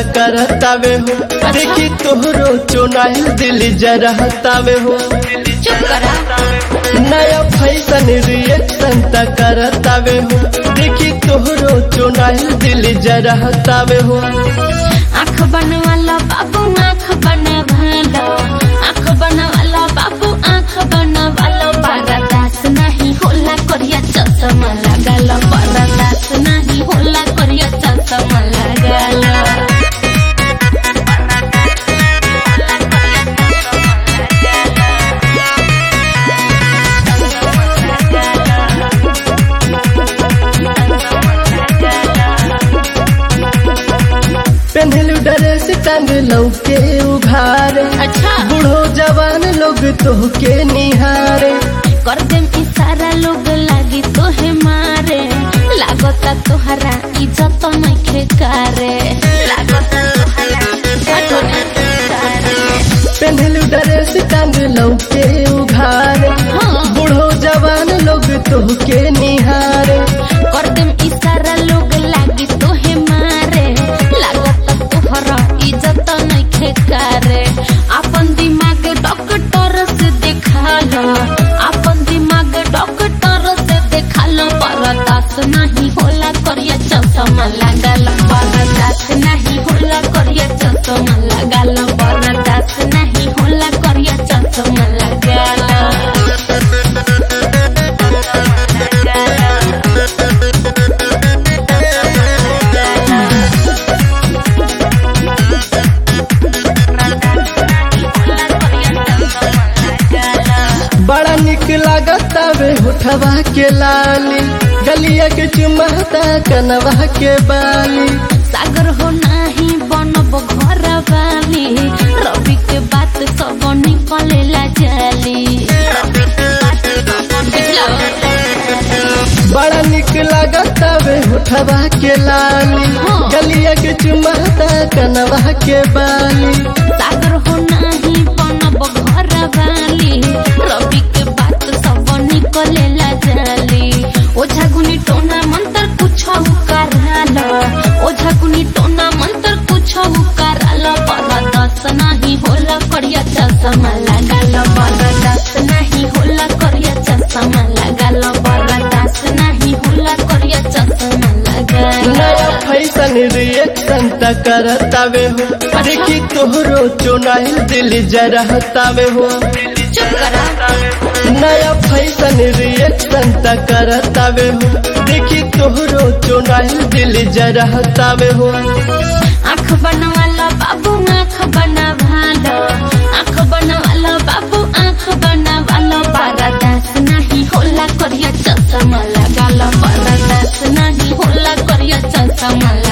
करतावे हो देखी तोहरो चुनाइल दिल जरहतावे हो चुप करा नया फैशन रिएक्शन त करतावे हो देखी तोहरो चुनाइल दिल जरहतावे हो आँख बनवाला बाबू आँख बनवाला आँख बनवाला बाबू आँख बनवाला बर्दाश्त नहीं होला करिया चश्मा लगाला बर्दाश्त नहीं होला करिया चश्मा लगाला पेन्हलू ड्रेस टांग लौके उघारे अच्छा बूढ़ो जवान लोग तोहके निहारे कर देम इशारा लोग लागी तोहे मारे लागता तोहरा इज्जत नइखे करे लागता तोहरा इज्जत नइखे करे पेन्हलू ड्रेस टांग लौके उघारे हाँ बूढ़ो जवान लोग तोहके निहारे कर देम इशारा लोग लागी तोहे मारे लागता तोहरा इज्जत नइखे करे अपन दिमाग डॉक्टर से देखा लो अपन दिमाग डॉक्टर से देखा लो बर्दाश्त नहीं होला करिया चश्मा लगाल बर्दाश्त नहीं होला करिया चश्मा लगाल बर्दाश्त नहीं होला करिया चश्मा लगाल बड़ा निक लागतावे होठवा के लाली गलिया के चुमहता कनवा के बाली सागर हो नाही बनब घर वाली रवि के बात सब निकलेला जाली बड़ा निक लागतावे होठवा के लाली हाँ। गलिया के चुमहता कनवा के बाली सागर हो नाही बनब घर वाली रवि के बात सब निकलेला जाली ओझा गुनी टोना मंत्र कुछ कराल ओझा गुनी टोना मंत्र कुछ कराल बरदस नहीं होला करिया चश्मा लगाल बरदस नहीं होला करिया चश्मा लगाल बरदस नहीं होला करिया चश्मा लगाल नया फैशन रिएक्शन त करतावे हो देखी तोहरो चुनाइल दिल जरहतावे हो चुप करा नया फैशन रिएक्शन त करतावे हो देखी तोहरो चुनाइल दिल जरहतावे हो आँख बनवाला बाबू आँख बनवाला आँख बनवाला बाबू आँख बनवाला बर्दाश्त नहीं होला करिया चश्मा लगाला बर्दाश्त नहीं होला करिया चश्मा